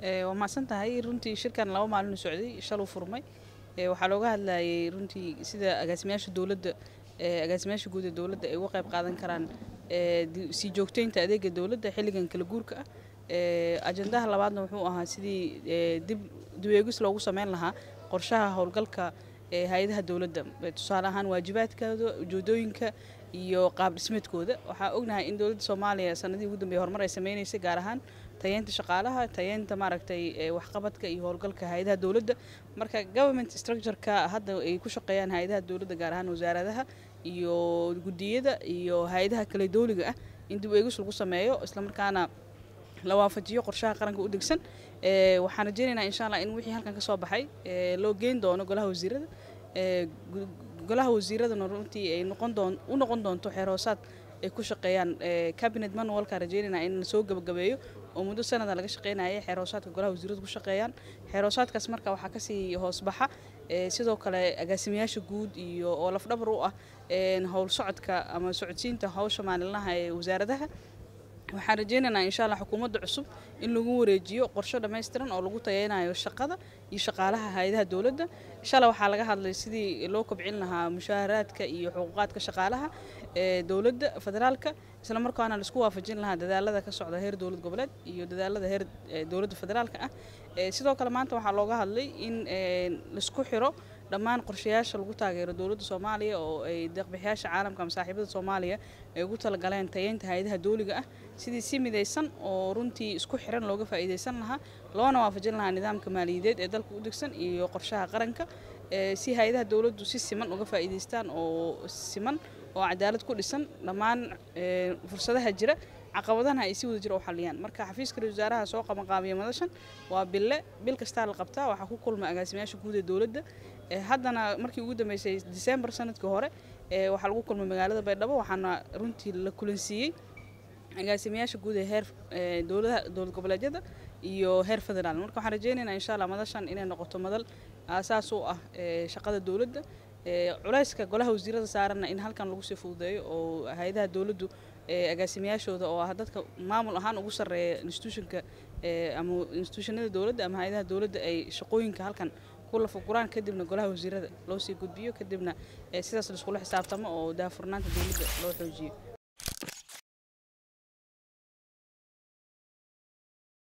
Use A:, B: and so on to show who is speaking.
A: waa mahadsan tahay runtii shirkan laba maalin socday shaluu furmay waxaa looga hadlayay runtii sida agaasimayaasha dowladda agaasimayaasha guud ee dowladda ay uga qayb qaadan karaan sii joogteynta adeega dowladda xilligan kala guurka ah ajandaha labaadna wuxuu ahaa sidii dib dibeegis loogu sameyn lahaa qorshaha howlgalka hay-adaha dowladda tusaale ahaan waajibaadkooda ujeedooyinka iyo qaab dhismeedkooda waxaa ognahay in dowladda soomaaliya sanadihii ugu dambeeyay horumar ay sameynaysay gaar ahaan tayeynta shaqaalaha tayeynta maaragtay waxqabadka iyo howlgalka hay-adaha dowladda marka government structureka hadda ay ku shaqeeyaan hay-adaha dowladda gaar ahaan wasaaradaha iyo guddiyada iyo hay-adaha kale dowliga ah in dib eegis lagu sameeyo islamarkaana la waafajiyo qorshaha qaranka u degsan waxaan rajeynaynaa insha allah in wixii halkan ka soo baxay loo geyn doono golaha wasiirada golaha wasiiradana runtii ay noqon doon u noqon doonto xeer hoosaad ay ku shaqeeyaan cabinet manualka rajeynaynaa in la soo gabagabeeyo oo muddo sanada laga shaqeynaya xeer hoosaadka golaha wasiiradu ku shaqeeyaan xeer hoosaadkaas marka waxaa kasii hoos baxa sidoo kale agaasimayaasha guud iyo oo lafdhabar u ah howl socodka ama socodsiinta hawsha maalinlaha ee wasaaradaha waxaan rajeynaynaa insha allah xukuumadda cusub in lagu wareejiyo qorsho dhammaystiran oo lagu tayeynayo shaqada iyo shaqaalaha hay-adaha dowladda insha allah waxaa laga hadlay sidii loo kobcin lahaa mushaaharaadka iyo xuquuqaadka shaqaalaha ee dowladda federaalka isla markaana laisku waafajin lahaa dadaalada ka socda heer dowlad goboleed iyo dadaalada heer dowladda federaalka ah sidoo kale maanta waxaa looga hadlay in laisku xiro dhammaan qorshayaasha lagu taageero dowladda soomaaliya oo ay deeqbixiyaasha caalamka ama saaxiibada soomaaliya ay ugu talagaleen tayeynta hay-adaha dowliga ah sidii si midaysan oo runtii isku xiran looga faa'iidaysan lahaa loona waafajin lahaa nidaamka maaliyadeed ee dalka u degsan iyo qorshaha qaranka si hay-adaha dowladdu si siman uga faa'iidaystaan oo siman oo cadaalad ku dhisan dhammaan fursadaha jira caqabadana ay si wada jira u xaliyaan marka xafiiska ra wasaaraha soo qabanqaabiya madashan waa bille bil kastaa la qabtaa waxaa ku kulma agaasimayaasha guud ee dowladda haddana markii ugu dambeysay december sanadkii hore waxaa lagu kulmay magaalada baydhabo waxaana runtii la kulansiiyey agaasimayaasha guud ee heer dowlada dowlad goboleedyada iyo heer federaal marka waxaan rajeynaynaa insha allah madashan inay noqoto madal aasaas u ah shaqada dowladda culayska golaha wasiirada saaranna in halkan lagu sii fududeeyo oo hay-adaha dowladdu agaasimayaashooda oo ah dadka maamul ahaan ugu sarreeya institutionka ama institutionada dowladda ama hay-adaha dowladda ay shaqooyinka halkan ku lafaguraan kadibna golaha wasiirada loo sii gudbiyo kadibna sidaas laiskula xisaabtamo oo daahfurnaanta dowladda loo xoojiyo